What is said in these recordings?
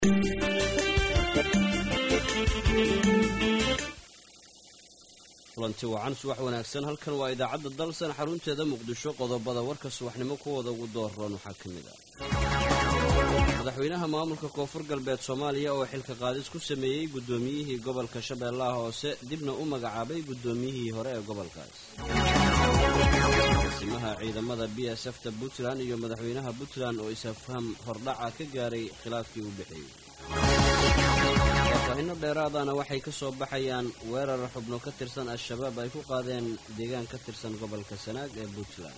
kulanti wacan subax wanaagsan halkan waa idaacadda dalsan xarunteeda muqdisho qodobada warka subaxnimo kuwooda ugu doorroon waxaa ka mid ah madaxweynaha maamulka koonfur galbeed soomaaliya oo xilka qaadis ku sameeyey guddoomiyihii gobolka shabeellaha hoose dibna u magacaabay guddoomiyihii hore ee gobolkaas asimaha ciidamada b s f ta puntland iyo madaxweynaha puntland oo is-afham hordhaca ka gaaray khilaafkii u dhexeeyey faahfaahinno dheeraadana waxay ka soo baxayaan weerar xubno ka tirsan al-shabaab ay ku qaadeen deegaan ka tirsan gobolka sanaag ee puntland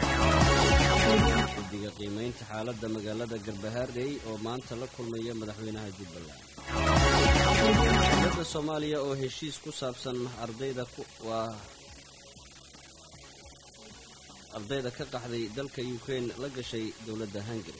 guddiga qiimaynta xaaladda magaalada garbahaarey oo maanta la kulmaya madaxweynaha jubbaland dowladda soomaaliya oo heshiis ku saabsan ardayda waa ardayda ka qaxday dalka ukrain la gashay dowladda hungari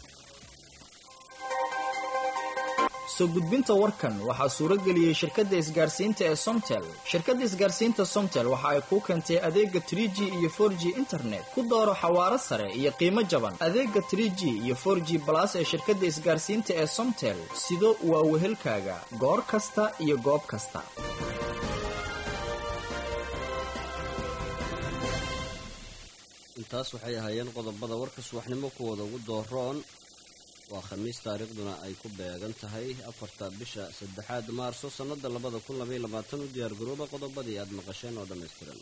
soo gudbinta warkan waxaa suuro geliyey shirkadda isgaarsiinta ee somtel shirkadda isgaarsiinta somtel waxa ay kuu keentay adeega trie g iyo for g internet ku dooro xawaaro sare iyo qiimo jaban adeega trie g iyo for g balas ee shirkadda isgaarsiinta ee somtel sido waa wehelkaaga goor kasta iyo goob kasta intaas waxay ahaayeen qodobada warka subaxnimo kuwooda ugu dooroon waa khamiis taariikhduna ay ku beegan tahay afarta bisha saddexaad maarso sannada labada kun labaiy labaatan u diyaargarooba qodobadii aad maqasheen oo dhammaystiran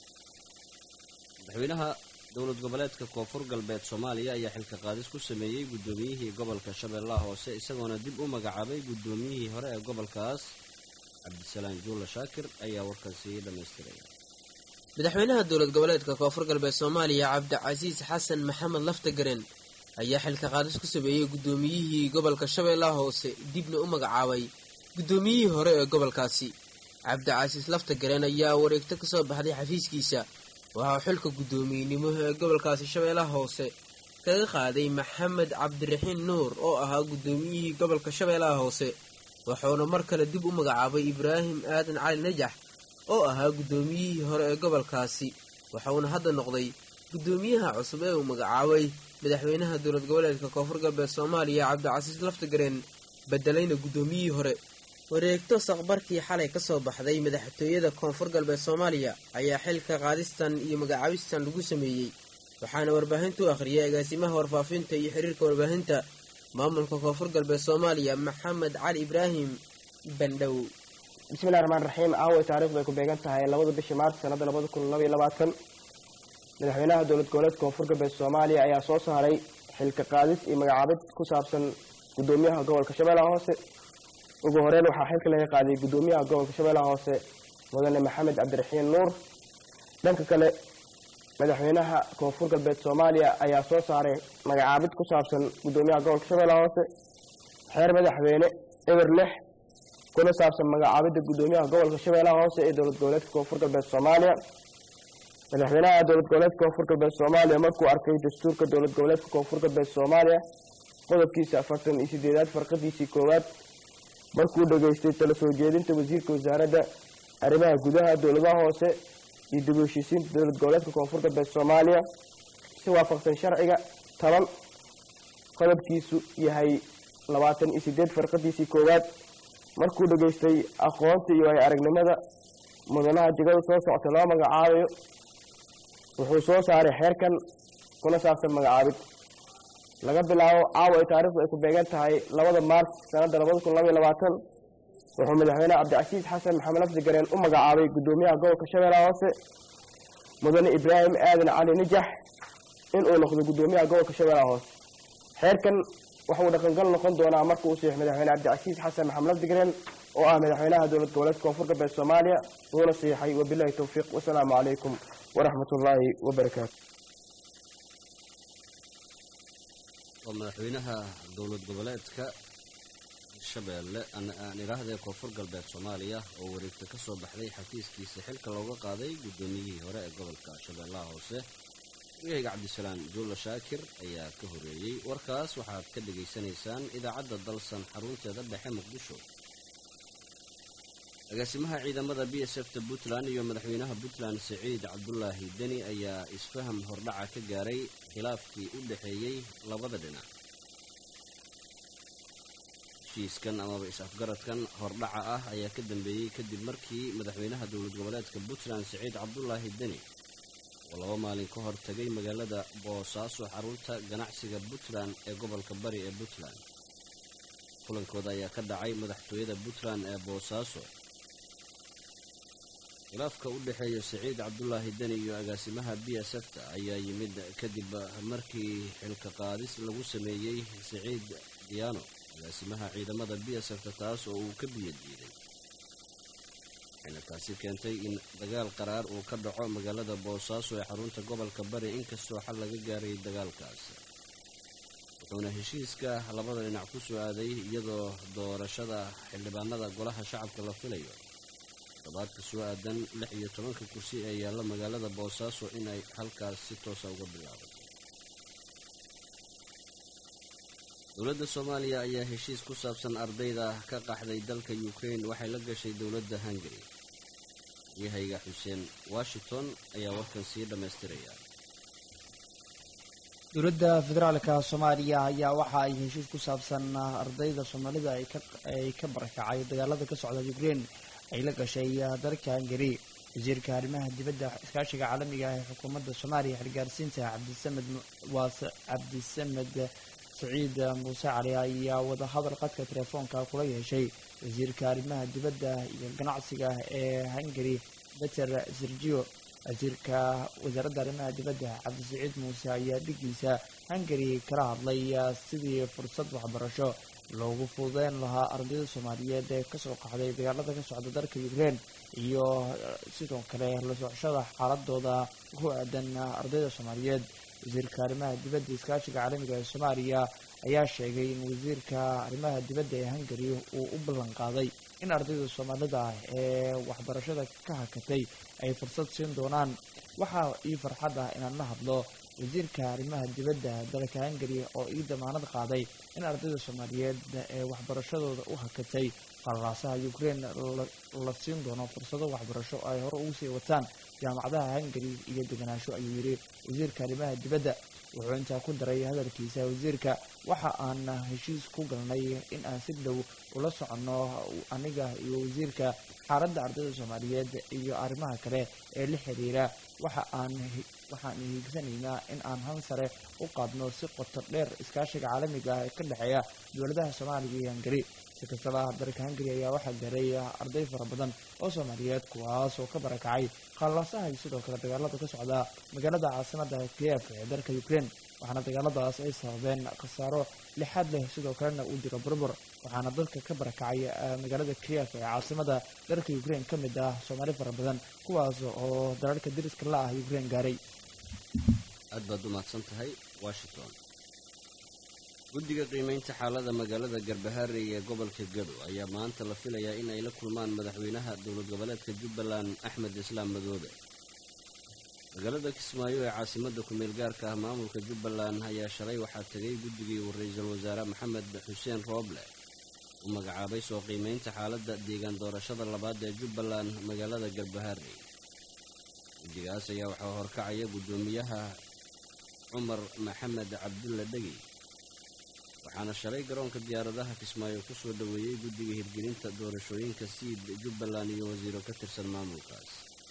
madaxweynaha dowlad goboleedka koonfur galbeed soomaaliya ayaa xilka qaadis ku sameeyey guddoomiyihii gobolka shabeellaha hoose isagoona dib u magacaabay guddoomiyihii hore ee gobolkaas cabdisalaan juula shaakir ayaa warkaasi dhammaystiray madaxweynaha dowlad goboleedka koonfur galbeed soomaaliya cabdicasiis xasan maxamed laftagaren ayaa xilka qaadis ku sameeyey guddoomiyihii gobolka shabeellaha hoose dibna u magacaabay guddoomiyihii hore ee gobolkaasi cabdicasiis laftagareen ayaa wareegto ka soo baxday xafiiskiisa waxaa xilka guddoomiyenimo ee gobolkaasi shabeellaha hoose kaga qaaday maxamed cabdiraxiin nuur oo ahaa guddoomiyihii gobolka shabeellaha hoose wuxuuna mar kale dib u magacaabay ibraahim aadan cali najax oo ahaa guddoomiyihii hore ee gobolkaasi wuxuuna hadda noqday guddoomiyaha cusub ee uu magacaabay madaxweynaha dowlad goboleedka koonfur galbeed soomaaliya cabdicasiis laftagareen bedelayna guddoomiyihii hore wareegto saqbarkii xalay ka soo baxday madaxtooyada koonfur galbeed soomaaliya ayaa xilka qaadistan iyo magacaabistan lagu sameeyey waxaana warbaahinta u akhriyay agaasimaha warfaafinta iyo xiriirka warbaahinta maamulka koonfur galbeed soomaaliya maxamed cali ibraahim bandhow bismillahi raxmaan raxiim caawa taarikhdu ay ku beegan tahay labada bishii maarch sanada labada kun labaiyo labaatan madaxweynaha dowlad goboleedka koonfur galbeed soomaaliya ayaa soo saaray xilka qaadis iyo magacaabid ku saabsan guddoomiyaha gobolka shabeellaha hoose ugu horeyn waxaa xilka laga qaaday guddoomiyaha gobolka shabeellaha hoose mudane maxamed cabdiraxiin nuur dhanka kale madaxweynaha koonfur galbeed soomaaliya ayaa soo saaray magacaabid ku saabsan guddoomiyaha gobolka shabeellaha hoose xeer madaxweyne eber lix kuna saabsan magacaabidda guddoomiyaha gobolka shabeellaha hoose ee dowlad goboleedka koonfur galbeed soomaaliya madaxweynaha dowlad goboleedka koonfur galbeed soomaaliya markuu arkay dastuurka dowlad goboleedka koonfur galbeed soomaaliya qodobkiisa afartan iyo sideedaad farqadiisii koowaad markuu dhageystay tala soo jeedinta wasiirka wasaaradda arrimaha gudaha dowladaha hoose iyo dib u heshiisiinta dowlad goboleedka koonfur galbeed soomaaliya si waafaqsan sharciga toban qodobkiisu yahay labaatan iyo sideed farqadiisii koowaad markuu dhageystay aqoonta iyo ay aragnimada mudanaha jegada soo socota loo magacaabayo wuxuu soo saaray xeerkan kuna saabsan magacaabid laga bilaabo caawa ay taarikhdu ay ku beegan tahay labada maars sanadda labada kun labaiyo labaatan wuxuu madaxweyne cabdicasiis xasan maxamed lafdigareen u magacaabay guddoomiyaha gobolka shabeellaha hoose mudane ibraahim aadan cali nijax inuu noqdo guddoomiyaha gobolka shabeellaha hoose xeerkan waxuu dhaqangal noqon doonaa marka uu saxiix madaxweyne cabdicasiis xasan maxamed lafdigareen oo ah madaxweynaha dowlad goboleedka koonfur galbeed soomaaliya wuuna saxiixay wabilahi towfiiq wasalaamu calaykum waraxmat ullaahi wabarakaatu waa madaxweynaha dowlad goboleedka shabeelle aan idhaahdee koonfur galbeed soomaaliya oo wareegta ka soo baxday xafiiskiisa xilka looga qaaday guddoomiyihii hore ee gobolka shabeellaha hoose wariyahayga cabdisalaan juulla shaakir ayaa ka horeeyey warkaas waxaad ka dhegaysanaysaan idaacadda dalsan xarunteeda dhexe muqdisho agaasimaha ciidamada b s f ta puntland iyo madaxweynaha puntland siciid cabdulaahi deni ayaa isfaham hordhaca ka gaaray khilaafkii u dhexeeyey labada dhinac heshiiskan amaba is-afgaradkan hordhaca ah ayaa ka dambeeyey kadib markii madaxweynaha dowlad goboleedka puntland siciid cabdulaahi deni oo laba maalin ka hor tagay magaalada boosaaso xarunta ganacsiga puntland ee gobolka bari ee puntland kulankooda ayaa ka dhacay madaxtooyada puntland ee boosaaso khilaafka u dhexeeya siciid cabdulaahi deni iyo agaasimaha b s f ta ayaa yimid kadib markii xilka qaadis lagu sameeyey siciid diyaano agaasimaha ciidamada b s f ta taas oo uu ka biyo diiday waxayna taasi keentay in dagaal qaraar uu ka dhaco magaalada boosaaso ee xarunta gobolka bari inkastoo xal laga gaaray dagaalkaas wuxuuna heshiiska labada dhinac ku soo aaday iyadoo doorashada xildhibaanada golaha shacabka la filayo todobaadka soo aadan lix iyo tobanka kursi ee yaalla magaalada boosaaso inay halkaas si toosa uga bilaabato dowladda soomaaliya ayaa heshiis ku saabsan ardayda ka qaxday dalka ukrain waxay la gashay dowladda hungari yahayga xuseen washington ayaa warkan sii dhammaystiraya dowladda federaalka soomaaliya ayaa waxa ay heshiis ku saabsan ardayda soomaalida ay ka barakacay dagaalada ka socda ukrain ay la gashay dalka hungari wasiirka arrimaha dibadda iskaashiga caalamiga ah ee xukuumadda soomaaliya xilgaarsiinta cabdisamed waase cabdisamed saciid muuse cali ayaa wadahadal qadka telefoonka kula yeeshay wasiirka arrimaha dibadda iyo ganacsiga ee hungari beter sergio wasiirka wasaaradda arrimaha dibadda cabdisaciid muuse ayaa dhigiisa hungari kala hadlay sidii fursad waxbarasho loogu fududeyn lahaa ardayda soomaaliyeed ee kasoo qaxday dagaalada ka socda dalka ukrain iyo sidoo kale la socoshada xaaladooda ku aadan ardayda soomaaliyeed wasiirka arrimaha dibadda iskaashiga caalamiga ee soomaaliya ayaa sheegay in wasiirka arrimaha dibadda ee hungari uu u ballan qaaday in ardayda soomaalida ee waxbarashada ka hakatay ay fursad siin doonaan waxaa ii farxad ah inaan la hadlo wasiirka arrimaha dibadda dalka hungari oo ii damaanad qaaday in ardayda soomaaliyeed ee waxbarashadooda u hakatay qalaasaha ukrain la siin doono fursado waxbarasho ay hore ugu sii wataan jaamacadaha hungari iyo deganaansho ayuu yidhi wasiirka arrimaha dibadda wuxuu intaa ku daray hadalkiisa wasiirka waxa aan heshiis ku galnay in aan si dhow ula soconno aniga iyo wasiirka xaaladda ardayda soomaaliyeed iyo arrimaha kale ee la xiriira waxa aan waxaan hiigsanaynaa in aan han sare u qaadno si qoto dheer iskaashiga caalamiga ah ee ka dhexeeya dowladaha soomaaliya iyo hungari si kastaba dalka hungari ayaa waxaa gaaray arday fara badan oo soomaaliyeed kuwaas oo ka barakacay khallaasaha iyo sidoo kale dagaalada ka socda magaalada caasimada kiev ee dalka ukrain waxaana dagaaladaas ay sababeen khasaaro lixaad leh sidoo kalena uu jiro burbur waxaana dalka ka barakacay magaalada kiev ee caasimada dalka ukrain ka mid ah soomaali fara badan kuwaas oo dalalka dariska la ah ukrain gaaray aad baad u mahadsan tahay washington guddiga qiimaynta xaalada magaalada garbaharey ee gobolka gado ayaa maanta la filayaa in ay la kulmaan madaxweynaha dowlad goboleedka jubbaland axmed islaam madoobe magaalada kismaayo ee caasimada kumeel gaarka ah maamulka jubbaland ayaa shalay waxaa tegay guddigii uu ra-iisul wasaare maxamed xuseen rooble u magacaabay soo qiimaynta xaaladda deegaan doorashada labaad ee jubbaland magaalada garbaharey guddigaas ayaa waxaa horkacaya guddoomiyaha cumar maxamed cabdulla dhegi waxaana shalay garoonka diyaaradaha kismaayo ku soo dhoweeyey guddiga hirgelinta doorashooyinka siid jubbaland iyo wasiiro ka tirsan maamulkaas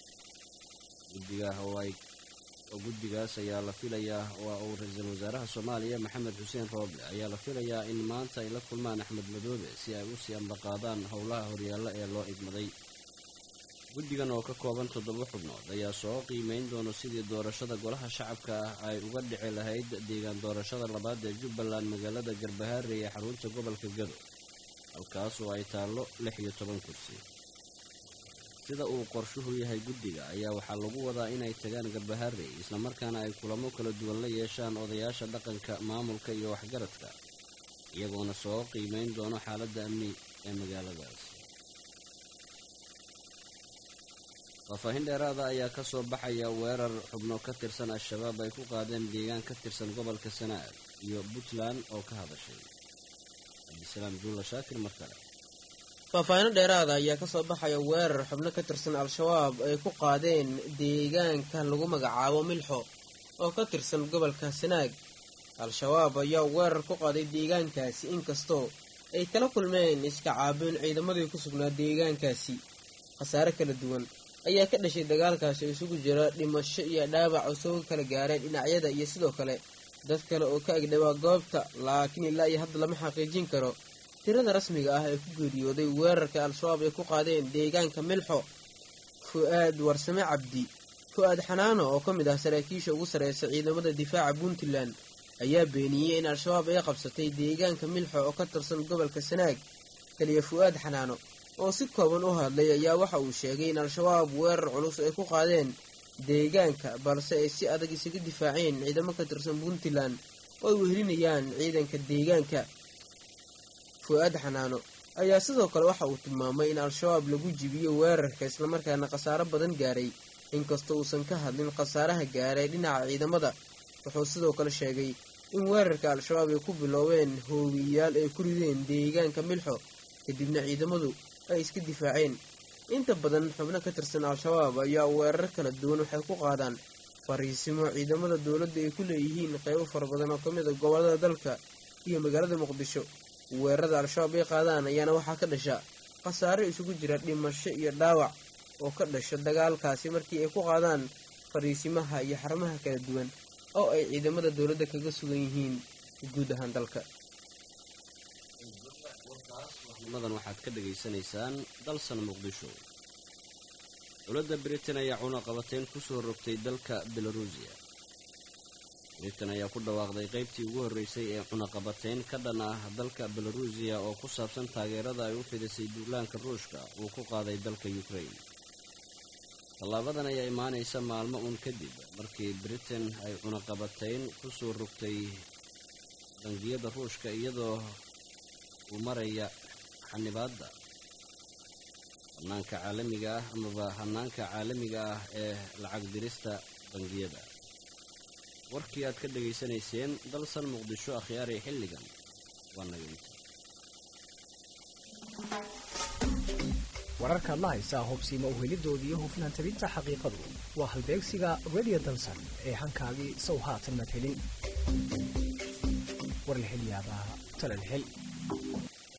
guddiga oo guddigaas ayaa la filayaa waa uu ra-iisul wasaaraha soomaaliya maxamed xuseen rooble ayaa la filayaa in maanta ay la kulmaan axmed madoobe si ay u sii ambaqaadaan howlaha horyaalla ee loo igmaday guddigan oo ka kooban toddoba xubnood ayaa soo qiimeyn doono sidii doorashada golaha shacabka ah ay uga dhici lahayd deegaan doorashada labaad ee jubbaland magaalada garbaharey ee xarunta gobolka gado halkaas oo ay taallo lix iyo toban kursi sida uu qorshuhu yahay guddiga ayaa waxaa lagu wadaa inay tagaan garbaharey islamarkaana ay kulamo kala duwan la yeeshaan odayaasha dhaqanka maamulka iyo waxgaradka iyagoona soo qiimeyn doono xaaladda amni ee magaaladaas faahfaahin dheeraada ayaa ka soo baxaya weerar xubno ka tirsan al-shabaab ay ku qaadeen deegaan ka tirsan gobolka sanaag iyo puntland oo ka hadashay cabdisalaam duulla shaakir mar kale faahfaahino dheeraada ayaa kasoo baxaya weerar xubno ka tirsan al-shabaab ay ku qaadeen deegaanka lagu magacaabo milxo oo ka tirsan gobolka sanaag al-shabaab ayaa weerar ku qaaday deegaankaasi inkastoo ay kala kulmeen iska caabin ciidamadii ku sugnaa deegaankaasi khasaare kala duwan ayaa ka dhashay dagaalkaasi oo isugu jira dhimasho iyo dhaawac oo soo kala gaareen dhinacyada iyo sidoo kale dad kale oo ka agdhawaa goobta laakiin ilaa iyo hadda lama xaqiijin karo tirada rasmiga ah ee ku geeriyooday weerarka al-shabaab ay ku qaadeen deegaanka milxo fu-aad warsame cabdi fu-aad xanaano oo ka mid ah saraakiisha ugu sarreysa ciidamada difaaca puntland ayaa beeniyey in al-shabaab ay qabsatay deegaanka milxo oo ka tirsan gobolka sanaag kaliya fu-aad xanaano oo si kooban u hadlay ayaa waxa uu sheegay in al-shabaab weerar culus ay ku qaadeen deegaanka balse ay si adag isaga difaaceen ciidamo ka tirsan puntland oo ay wehelinayaan ciidanka deegaanka fu-aad xanaano ayaa sidoo kale waxa uu tilmaamay in al-shabaab lagu jibiyo weerarka islamarkaana khasaaro badan gaaray inkastoo uusan ka hadlin khasaaraha gaaray dhinaca ciidamada wuxuu sidoo kale sheegay in weerarka al-shabaab ay ku biloobeen hoowiyayaal ay ku rideen deegaanka milxo kadibna ciidamadu ay iska difaaceen inta badan xubno ka tirsan al-shabaab ayaa weerar kala duwan waxay ku qaadaan fariisimo ciidamada dowladda ay ku leeyihiin qeybo fara badan oo ka mid a gobollada dalka iyo magaalada muqdisho weerarada al-shabaab ay qaadaan ayaana waxaa ka dhasha khasaare isugu jira dhimasho iyo dhaawac oo ka dhasha dagaalkaasi markii ay ku qaadaan fariisimaha iyo xarumaha kala duwan oo ay ciidamada dowladda kaga sugan yihiin guud ahaan dalka madan waxaad ka dhegaysanaysaan dalsan muqdisho dowladda britain ayaa cunaqabateyn kusoo rogtay dalka belarusiya britain ayaa ku dhawaaqday qaybtii ugu horreysay ee cunaqabateyn ka dhan ah dalka belarusiya oo ku saabsan taageerada ay u fidisay duulaanka ruushka uu ku qaaday dalka ukraine tallaabadan ayaa imaanaysa maalmo uun kadib markii britain ay cunaqabateyn kusoo rogtay bangiyada ruushka iyadoo uu maraya xanibaadda hanaanka caalamiga ah amaba hanaanka caalamiga ah ee lacag dirista bangiyada warkii aad ka dhegaysanayseen dalsan muqdisho akhyaari xilligan waa naga inta wararkaad la haysaa hubsiima uhelidooda iyo hufnaan tabinta xaqiiqadu waa halbeegsiga radio dalsan ee hankaagii sow haatan mad helin war la hel yaabaa talal hel